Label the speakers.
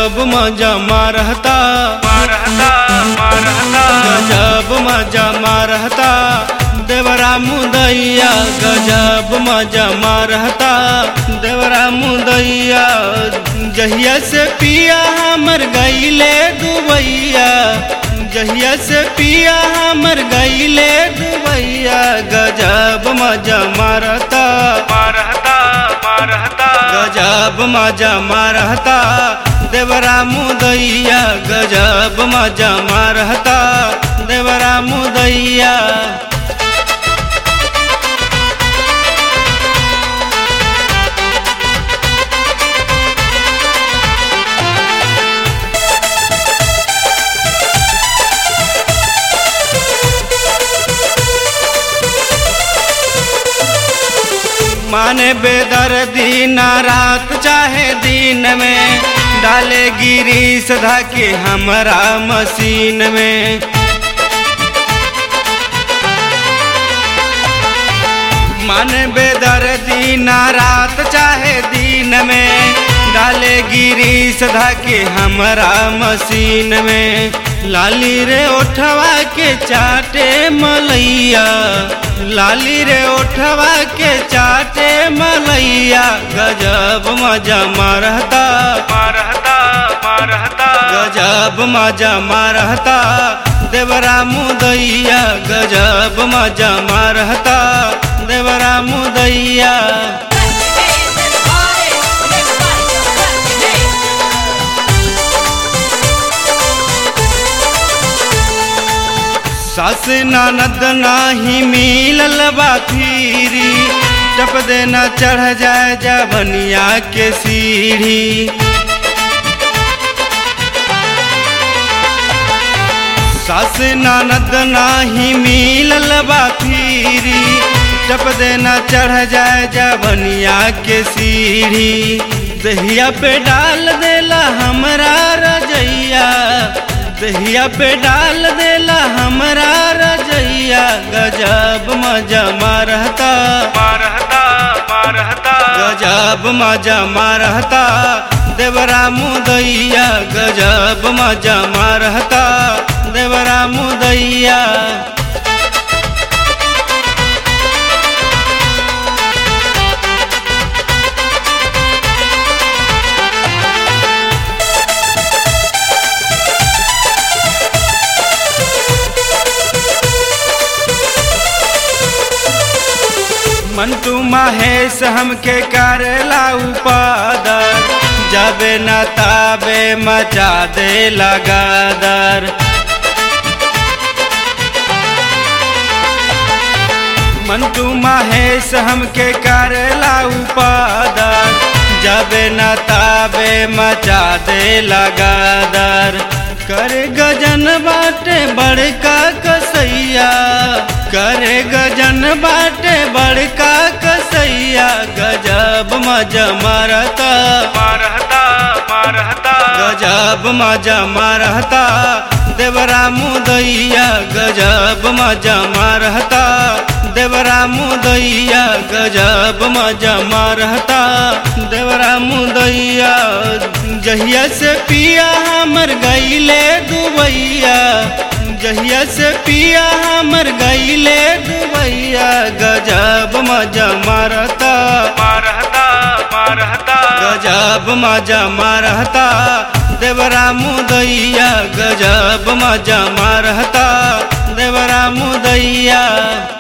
Speaker 1: गजब मजा मारहता
Speaker 2: मारहता मारहता
Speaker 1: गजब मजा मारहता देवरा मुदैया गजब मजा मारहता देवरा मुदैया जहिया से पिया हमर गईले दुबैया जहिया से पिया हमर गईले दुबैया गजब मजा मारता
Speaker 2: मारहता मारहता
Speaker 1: गजब मजा मारहता देवरा मुदैया गजब मजा मारहता देवरा मुदैया माने बेदर्दी ना रात चाहे दिन में डाले गिरी सधा के हमरा मशीन में मन बेदर्दी ना रात चाहे दिन में डाले गिरी सधा के हमरा मशीन में लाली रे ओठवा के चाटे मलैया लाली रे ओठवा के चाटे मलैया गजब मजा मारहता
Speaker 2: मारहता मारहता
Speaker 1: गजब मजा मारहता देवरा मुदैया गजब मजा मारहता देवरा मुदैया सास ननद नाही मिलल बा फिरी टप देना चढ़ जाए जबनिया के सीढ़ी सास ननद नाही मिलल बा फिरी टप देना चढ़ जाए जबनिया के सीढ़ी दहिया पे डाल देला हमरा रजैया दहिया पे डाल देला हमरा रजैया गजब मजा मारहता
Speaker 2: मारहता मारहता
Speaker 1: गजब मजा मारहता देवरा मुदैया गजब मजा मारहता देवरा मुदैया मंटू महेश हमके करेला उपादर जबे न ताबे मचा दे लगादर मंटू महेश हमके करेला उपादर जबे न ताबे मचा दे लगादर कर गजन बाटे बड़का कसैया करे गजन बाटे बड़का कसैया गजब मजा मारता
Speaker 2: मारहता मारहता
Speaker 1: गजब मजा मारता देवरा मुदैया गजब मजा मारता देवरा मुदैया गजब मजा मारता देवरा मुदैया जहिया से पिया हमर गईले दुबैया जहिया से पिया हमर गईले दुबैया गजब मजा मारता
Speaker 2: मारहता मारहता
Speaker 1: गजब मजा मारहता देवरा मुदैया गजब मजा मारहता देवरा मुदैया